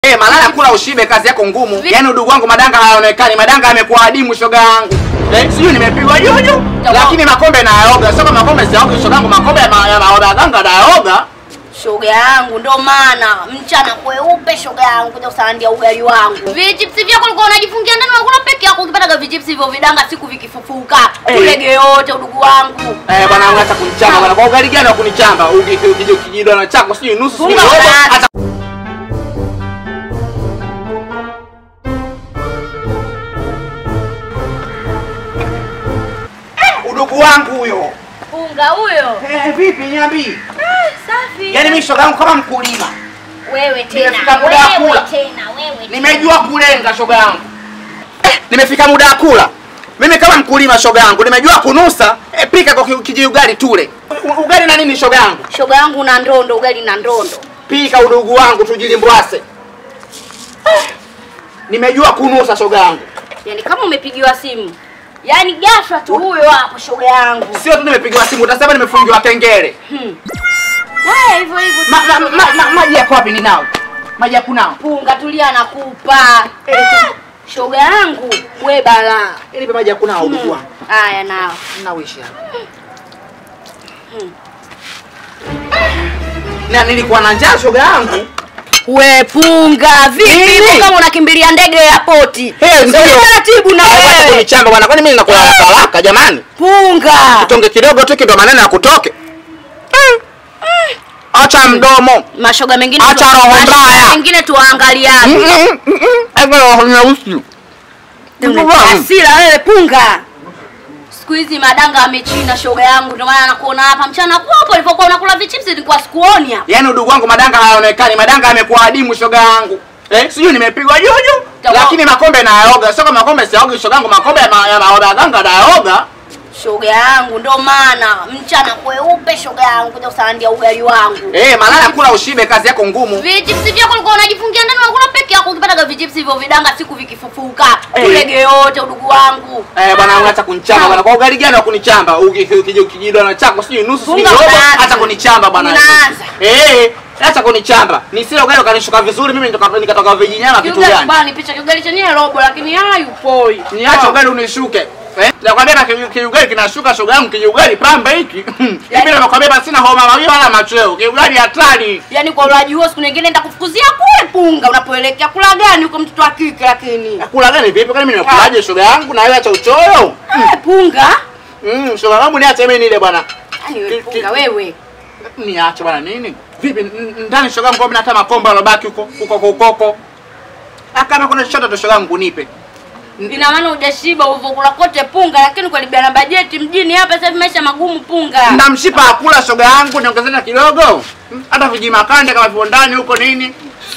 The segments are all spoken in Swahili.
Eh, malaya kula ushibe, kazi yako ngumu. Yaani udugu wangu madanga hayaonekani, madanga yamekuwa adimu shoga yangu. Eh, sijui nimepigwa juju, lakini makombe nayaoga. Sio kama makombe siyaoga shoga yangu, makombe ya ma- ya maoga ganga nayaoga. Shoga yangu ndo maana mchana kweupe shoga yangu kuja kusandia ugali wangu. Vijipsi vyako ulikuwa unajifungia ndani unakula peke yako ukipata vijipsi hivyo vidanga siku vikifufuka. Eh. Tulege yote udugu wangu. Eh, bwana wangu acha kunichamba bwana. Kwa ugali gani wa kunichamba? Uki- ukija ukijidona chako sijui nusu sijui Funga robo. baraza. Acha udugu wangu huyo. Funga huyo. Eh, vipi niambii? Safi. Yaani mimi shoga yangu kama mkulima. wewe Nimefika tena. muda wa Wewe kula. tena wewe. tena. Nimejua kulenga shoga yangu. Eh, nimefika muda wa kula. Mimi kama mkulima shoga yangu, nimejua kunusa. Eh, pika kwa ki- kiji ugali tule. U- Ugali na nini shoga yangu? Shoga yangu na ndondo ugali na ndondo. Pika udugu wangu tujilimbwase. Eh, Nimejua kunusa shoga yangu. Yaani kama umepigiwa simu. Yaani ghafla tu huyo hapo shoga yangu. Sio tu nimepigiwa simu, utasema nimefungiwa kengele. Hmm. Haya hivyo hivyo. Ma, ma, ma, ma, maji yako wapi ninao? Maji ya kunao. Punga tulia nakupa. Shoga yangu we balaa. Ili maji ya kunao udugu wangu. Haya nao. Nawishi hapa. Na nilikuwa na njaa shoga yangu. We punga vipi Nini? hivyo kama unakimbilia ndege ya poti? Eh, ndio. taratibu na Acha wewe. kunichamba bwana, kwani mimi nakula haraka haraka jamani? Punga. Tonge kidogo tu ndo maneno ya kutoke. Acha mdomo. Mashoga mengine Acha tu- roho mashoga mbaya. mengine tuangaliane. Ego nyeusi. Hasira wewe punga. Siku hizi madanga amechina shoga yangu ndio maana nakuona hapa mchana kwapo ulipokuwa unakula vichipsi nilikuwa sikuoni hapa. Yaani udugu wangu madanga hayaonekani, madanga yamekuwa adimu shoga yangu. Eh, sijui nimepigwa juju, Tawa- lakini makombe nayaoga. Sio kama makombe siyaoga shoga yangu, makombe ya ma- ya maoga ganga nayaoga. Shoga yangu ndo maana mchana kweupe shoga yangu kuja kusandia ugali wangu. Eh, malaya kula ushibe, kazi yako ngumu. Vijipsi vyako ulikuwa unajifungia ndani unakula peke yako ukipata vijipsi hivyo vidanga siku vikifufuka. Eh. Tulege yote udugu wangu. Eh, bwana wangu acha kunichamba bwana. Kwa ugali gani wa kunichamba? Uki- Ukija ukijidona chako sijui nusu sijui Funga robo. baraza. Acha kunichamba bwana. Unaanza. Eh, acha kunichamba. Nisile ugali ukanishuka vizuri mimi nitoka nikatoka vijinyama kitu Kiugali gani? bwana picha kiugali chenyewe robo lakini hayu poi. Niache ugali unishuke. Eh? Nakwambia na ki- kiugali kinashuka shoga yangu kiugali pamba hiki. Hivi nakwambia basi sina homa mawili wala machweo. Kiugali hatari. Yaani kwa ulaji huo siku nyingine nitakufukuzia kule punga unapoelekea kula gani huko mtoto wa kike lakini. Kula gani vipi? Kwani mimi nakulaje shoga yangu na wewe acha uchoyo? Eh punga. Mm, shoga yangu niache mimi nile bwana. Yaani wewe Ki- punga ki- wewe. Niache bwana nini? Vipi n- ndani shoga yangu mimi hata makombo alobaki huko huko kwa ukoko. Ah, kama kuna chochote tu shoga yangu nipe. Ina maana hujashiba ulivyokula kote punga lakini kwa libia na bajeti mjini hapa sasa hivi maisha magumu punga. Na mshipa akula shoga yangu niongezeni kidogo. Mm, Hata vijimakande kama vipo ndani huko nini?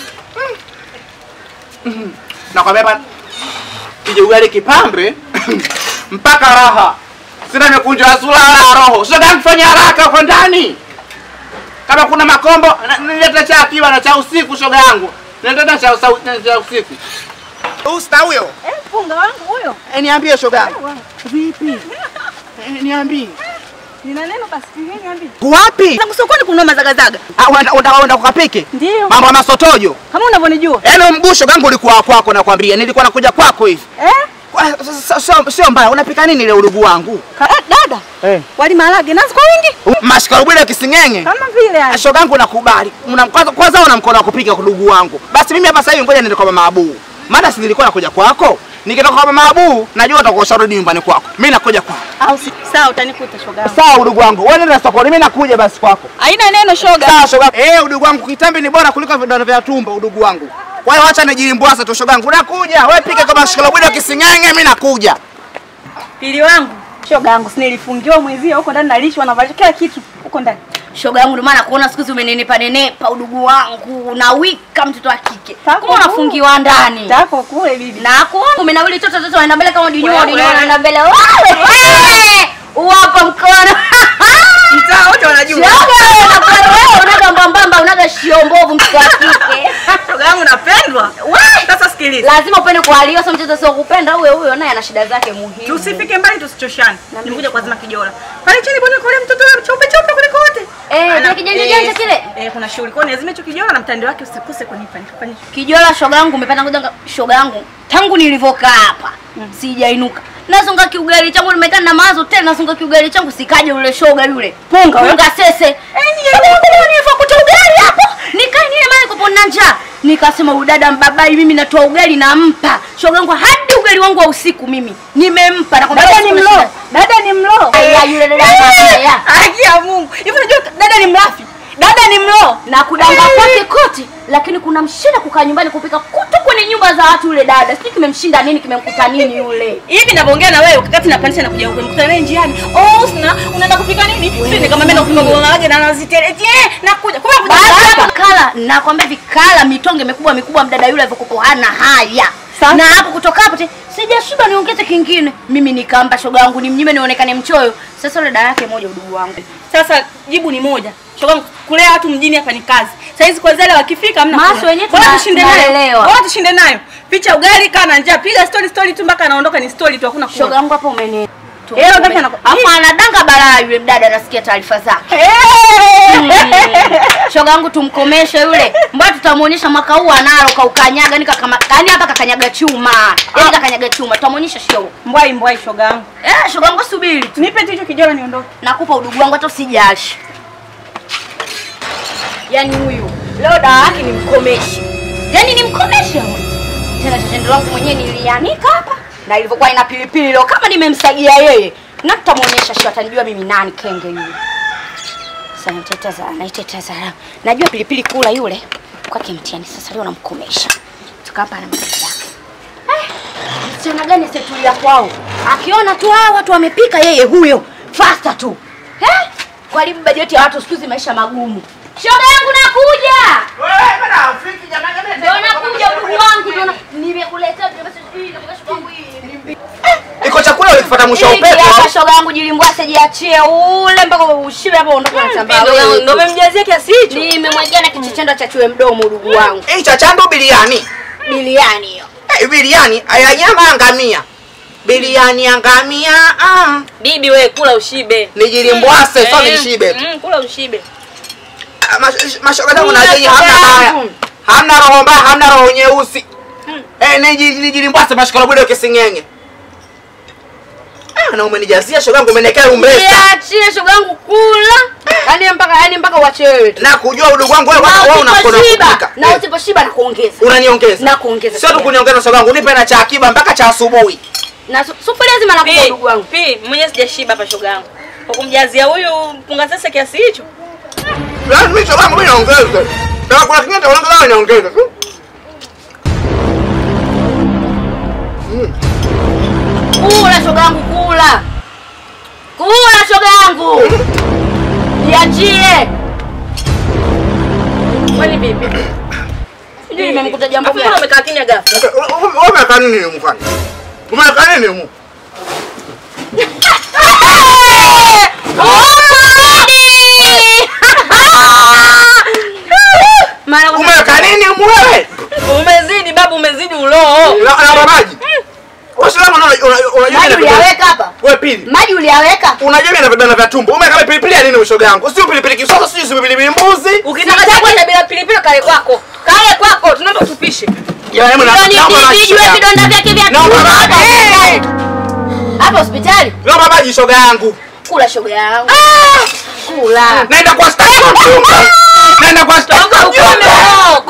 Mm. Nakwambia hapa kije ugali kipambe mpaka raha. Sina mikunjo ya sura wala roho. Shoga yangu fanya haraka huko ndani. Kama kuna makombo na- nileta cha akiba na cha usiku shoga yangu. Nileta cha usa- na cha usiku. Usta huyo. Eh, punga wangu huyo. Eh, niambie shoga yangu. Vipi? Eh, niambie. Nina neno basi, niambie. Wapi? Zangu sokoni kununua mazagazaga. Ah, unaenda unaenda- unaenda kukapike? Ndio. Mambo ya masotojo. Kama unavyonijua. Yaani mgusho gangu ulikuwa kwako nakwambia. Nilikuwa nakuja kwako hivi. Eh? Kwa- sio- Sio sio mbaya. Unapika nini ile udugu wangu? Ka- eh, dada. Eh. Wali maharage nazi kwa wingi. Mashikarubile kisingenge. Kama vile yani. Shoga yangu nakubali. Una kwanza kwanza una mkono wa kupika udugu wangu. Basi mimi hapa sasa hivi ngoja niende kwa mama Abu. Maana si nilikuwa nakuja kwako. Nikitoka kwa mama Abu, najua utakuwa usharudi nyumbani kwako. Mimi nakuja kwako. Au si sawa utanikuta shoga yangu. Sawa udugu wangu. Wewe nenda sokoni, mimi nakuja basi kwako. Haina neno shoga. Sawa shoga. Eh, udugu wangu kitambi ni bora kuliko vidonda vya tumbo udugu wangu. Kwa hiyo acha nijilimbwasa tu shoga yangu. Nakuja. Wewe pika kama shikalobwida kisingenge, mimi nakuja. Pili wangu. Shoga yangu si nilifungiwa mwezio huko ndani nalishwa na kila kitu huko ndani. Shoga yangu ndio maana kuona siku hizi umenenepa nenepa udugu wangu na wika mtoto wa kike. Tako Kama unafungiwa ndani. Tako kule bibi. Na kuona umenawili toto toto anaenda mbele kama dinyo Wewe, dinyo wewe. anaenda mbele. Wewe wewe. Uwapa mkono. Mtaa wote wanajua. Shoga wewe unakuwa wewe unaga mbambamba unaga shiombovu mtoto wa kike. Shoga yangu napendwa. Sasa sikiliza. Lazima upende kualiwa sio mtoto sio kupenda huyo huyo naye ana shida zake muhimu. Tusifike mbali tusichoshane. Nimekuja kwa zima kijola. Pale chini bwana kule mtoto wewe cheupe cheupe kuliko wote. Eh, Ana- kile kijanja eh, janja kile. Eh, kuna shughuli. Kwa hiyo lazima hicho kijola na mtandao wake usikose kunipa nikafanye. Kijola shoga yangu umepata ngoja shoga yangu. Tangu nilivyokaa hapa sijainuka. Nazunga kiugali changu nimekaa na mawazo tena nazunga kiugali changu sikaje yule shoga yule. Punga wewe. Punga sese. Eh nilivyokuta ugali hapo. Nikae nile mali kwa na njaa. Nikasema udada mbabai mimi natoa ugali nampa. Shoga yangu hadi ugali wangu wa usiku mimi nimempa na Dada ni mlo. Dada ni mlo. Aya yule dada ya. Haki ya Mungu. Hivi unajua dada ni mlafi. Dada ni mlo. na kudanga kwake kote, lakini kuna mshinda kukaa nyumbani kupika kutu kwenye nyumba za watu. Yule dada sijui kimemshinda nini, kimemkuta nini yule. Hivi ninavyoongea na wewe wakati napandisha na kuja huko nikutana naye njiani. Oh, sina unaenda kupika nini? Sisi nikamwambia nakupika boga lake na nazitele. Eh, nakuja. Kwa kuja Baada ya hapa. vikala, nakwambia vikala, mitonge mikubwa mikubwa, mdada yule alivyokuwa hana haya Sasa? na hapo kutoka hapo te sijashiba niongeze kingine. Mimi nikaamba shoga yangu nimnyime nionekane mchoyo. Sasa yule dada yake moja udugu wangu Sasa jibu ni moja. Shoga kulea watu mjini hapa ni kazi. Sasa hizi kwa zale wakifika hamna. Maso kula. wenyewe Bora tuna- tushinde nayo. tunaelewa. Bora tushinde nayo. Picha ugali kana njaa. Piga story story tu mpaka anaondoka ni story tu hakuna shoga kula. yangu hapo umeni Eh, wakati anaku- Hapo anadanga balaa yule mdada, nasikia taarifa zake. Eh! shoga yangu tumkomeshe yule mbona tutamuonyesha mwaka huu analo kaukanyaga yani kama yani hapa kakanyaga chuma yani kakanyaga chuma tutamuonyesha show Mbwai mbwai shoga yangu. eh shoga yangu subiri tu Nipe tu hicho kijola niondoke. nakupa udugu wangu hata usijashi yani huyu leo dawa yake ni mkomeshe yani ni mkomeshe huyu tena tendo langu mwenyewe nilianika hapa na ilivyokuwa ina pilipili leo kama nimemsagia yeye na tutamuonyesha show atanijua mimi nani kenge yule sasa naiteteza naiteteza najua pilipili kula yule kwake mtiani sasa leo namkomesha tukapa na mtoto yake Eh, msichana gani setulia kwao akiona tu hawa watu wamepika yeye huyo fasta tu eh? kwalibu bajeti ya watu siku hizi maisha magumu shoga yangu nakuja Wewe bana afiki jamani jamani. ndio nakuja udugu wangu ndio na- nimekuletea vitu basi hii na shoga yangu hii Iko chakula ulikifuata mwisho wa Hiki upepo. hapa shoga yangu jilimbwase jiachie ule mpaka ushibe hapo ondoka na chamba wewe Ndio tu. umemjazia kiasi hicho. nimemwagia na kichichendo cha chue mdomo udugu wangu Hii cha chandu biliani. biliani hiyo Eh, biliani aya nyama ya ngamia. Biliani ya ngamia. Ah. Bibi wewe kula ushibe. Nijilimbwase so Eh, nishibe. mm, Kula ushibe. Ah, mash- Mashoga zangu Kula na yenye shoga hamna haya. yangu. Hamna roho mbaya, hamna roho nyeusi. Eh, niji- nijilimbwase mashikolo bado kisingenge. Ah, na umenijazia shoga yangu umenekea umbesa. jiachie shoga yangu kula yani mpaka yani mpaka uache wewe tu Na kujua udugu wangu wewe na wewe unakona usiposhiba kupika. na usiposhiba na kuongeza Unaniongeza. Na kuongeza Sio tu pia. kuniongeza shoga yangu, nipe na cha akiba mpaka cha asubuhi. na su- sufuria zima nakupa Pi, udugu wangu pi, mwenyewe sijashiba hapa shoga yangu. Kwa kumjazia huyu mpunga sasa kiasi hicho. Yaani mimi shoga yangu mimi naongeza. Kama kuna kingine utaongeza naongeza. kula shoga yangu kula kula shoga yangu jiachie Kwani bibi? sijui nimemkuta jambo Afu mbona gani umekaa kimya ghafla? Wewe umekaa nini humu kwani? Umekaa nini humu? Mara kwa- Umekaa nini humu wewe? Umezidi babu, umezidi uloo. Na na maji. Wewe sio unajua unajua maji uliyaweka hapa Wewe pili. maji uliyaweka Unajua mimi na vidonda vya tumbo. Umeweka pilipili ya nini ushoga yangu? Sio pilipili kisosa, sio sio pilipili mbuzi. Ukitaka chakula bila pilipili kale kwako. Kale kwako tunaomba tupishe. Jamani mimi Yaani naomba maji. vijue shoga yangu. vidonda vyake vya Naomba tumbo hapa maji. hospitali. hapa hospitali Naomba maji shoga yangu. kula shoga yangu Ah! kula Naenda kwa staki wa mtumba. Naenda kwa staki wa mtumba.